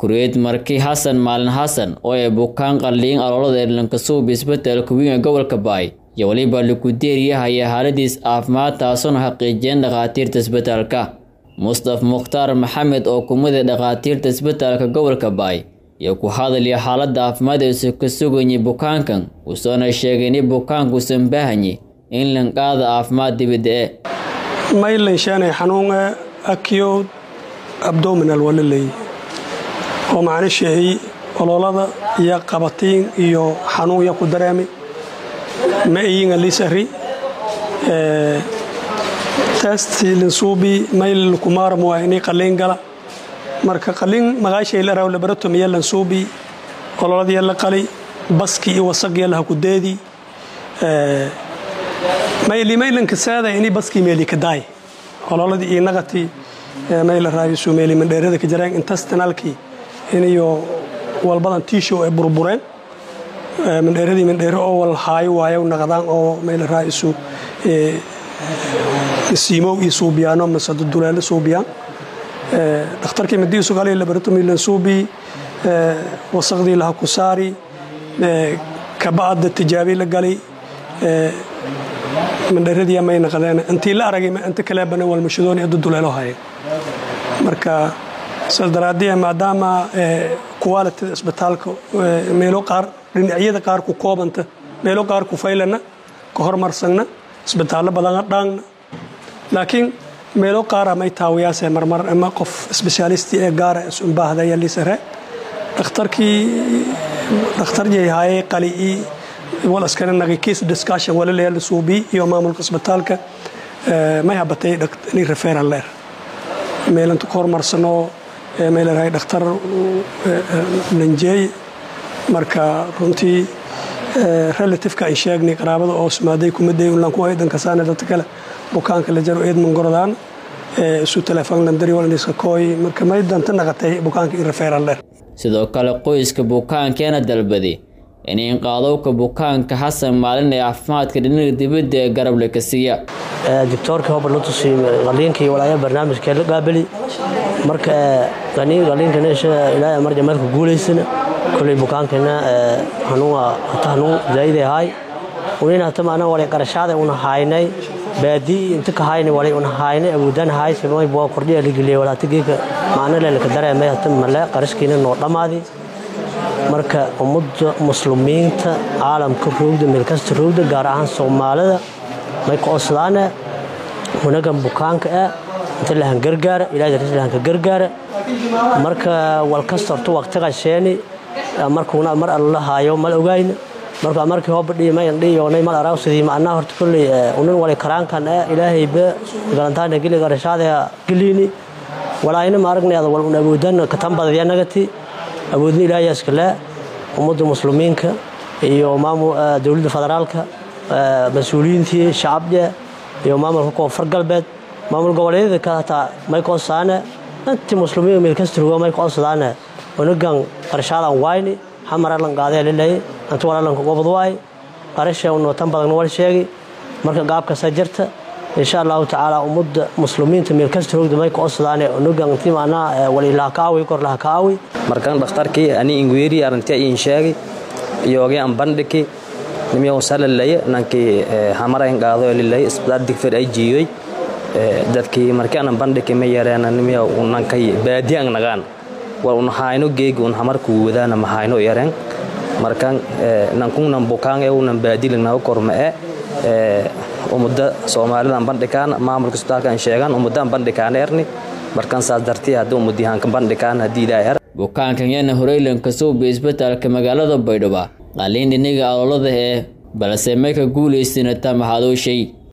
kureed marki xasan maalin xasan oo ee bukaan qalliin aloolada eelankasuub isbedelka weyn ee gobolka baay iyo weliba likudeeriyahaya xaaladiis caafimaad taasoona xaqiijiyeen dhakhaatiirta isbedelka mustaf mukhtaar maxamed oo kumida dhakhaatiirta isbedelka gobolka baay iyo ku hadalaya xaaladda caafimaad eesu ka sugayay bukaankan uusoona sheegay in bukaankuusan baahanye in lanqaada caafimaad dibadda e maylanshaanay xanuunga acute abdominal waa la leeyahy oo macno sheehay ololada iyo qabatiin iyo xanuunya ku dareemi ma iyinga lisari testi linsuubi mayl kumaaram waa inay qalliin gala marka qalliin magaashay la raw laboratomiya lansuubi ololadiya la qali baski iyo wasaqya laha ku deedi mayli maylanka saada ini baski meeli ka daay ololadii iyo naqati mayla raabisu meeli mandheerada ka jareen intestinalkii iniyo walbadan tiishow ay burbureen mandheeradii mandheere oo wal haayo waayo naqdaan oo mayla raabisu siimow iyo suubiyaano masado duleelo suubiyaan dhakhtarkii madiisu galay laboratomy lansuubi wasaqdii laha ku saari kaba'adda tijaabi la galay mandheeradii may naqdeen intii la aragay inta kaleebana walmashadooni addu duleelo haya marka saas daraaddiya maadaama qualitida isbitaalka meelo qaar dhinacyada qaar ku koobanta meelo qaar ku faylana ka hormarsanna isbitaallo badana dhaangna laakiin meelo qaara may taawiyaase marmar ama qof sbeshaalisti ee gaara isumbaahdayaa liisare dhakhtarkii dhakhtar yayhaayey qali'ii wal iskana naqi case discussion wala leeyahay suubi iyo maamulka isbitaalka may habatay ni referral leer meelanta ku hormarsano may leedahay dhakhtar lanjeey marka runtii relativeka ay sheegnay qaraabada oo sumaaday kumaday unlaan ku haydan kasaane dadka kale bukaanka la jaro eedman gorodaan isu telefoon landari walniska kooy marka may danta naqatay bukaanka in referral leer sidoo kale qoyska bukaankeena dalbaday inay qaadowka bukaanka xasan maalin ee caafimaadka dhinaga dibadda ee garable ka siiya doctoorka hobar la tusiy qaliinkii walaaya barnaamijkee la qaabali marka qaliinkan ilaahay marja meelka guulaysana kolay bukaankana hanuun hata hanuun zaayid ahay unin hata maana walay qarashaada una haynay baadii inta ka hayna walay una haynay awoodan hay sabay boo kordhiya ligiliye walaata geeka maana leelka dareemay hata male qarashkiina noo dhammaadi marka ummadda muslimiinta caalamka roogda meelkasta roogda gaar ahaan soomaalida may ka oslaane wanagan bukaanka ah inta lahan gargaara ilaahay ris lahanka gargaara marka walkasta horta waqtiga sheeni markuuna mar alla haayo mal ogayna marka markii hooba dhii may dhiyoonay mal araaw sidii macnaa horta kulley unin walay karaankan ah ilaahayba galantaana geli qarashaada geliini walaayna ma aragnay ada wal un awoodan katan badaya nagati awoodna ilaahayaa iskale ummadda muslimiinka iyo dowladda federaalka mas-uuliyiintii shacabda iyo maamulka koonfur galbeed maamul goboleedyada ka hataa may koonsaane intii muslimiin meelkastrugo may koonsadaane onagan qarashaadan wayni xamaralan qaadee lilay inta walaalanka gobod waay qarasha unootan badan wal sheegi marka gaabkasa jirta insha allahu tacaala ummadda muslimiinta meelkastrogda may koonsadaane onagan intii macnaa walilaha ka awi kor laha ka awi markan dhakhtarkii ani ingweeri arintia iin sheegi iyoogi an bandhiki nimiyo salalaya nankii hamarayn qaado lilay isbitaal digfir ay jiiyoy dadkii markii anan bandhiki ma yareena nimiyo nankay baadi ang nagaan war un hayno geegi un hamarku wadaana ma hayno yareen markan nankungnan bukaan e unan baadilignaga korma e umudda soomaalidan bandhikaan maamulka isbitaalkan sheegan umuddan bandhikaan erni markan saas dartii haddii umudyahaanka bandhikaan haddii ilaahay er bukaankan yana horeylanka suubi isbitaalka magaalada baydhabo qaliin dhiniga aloolada ee balse may ka guulaystinata maxadooshay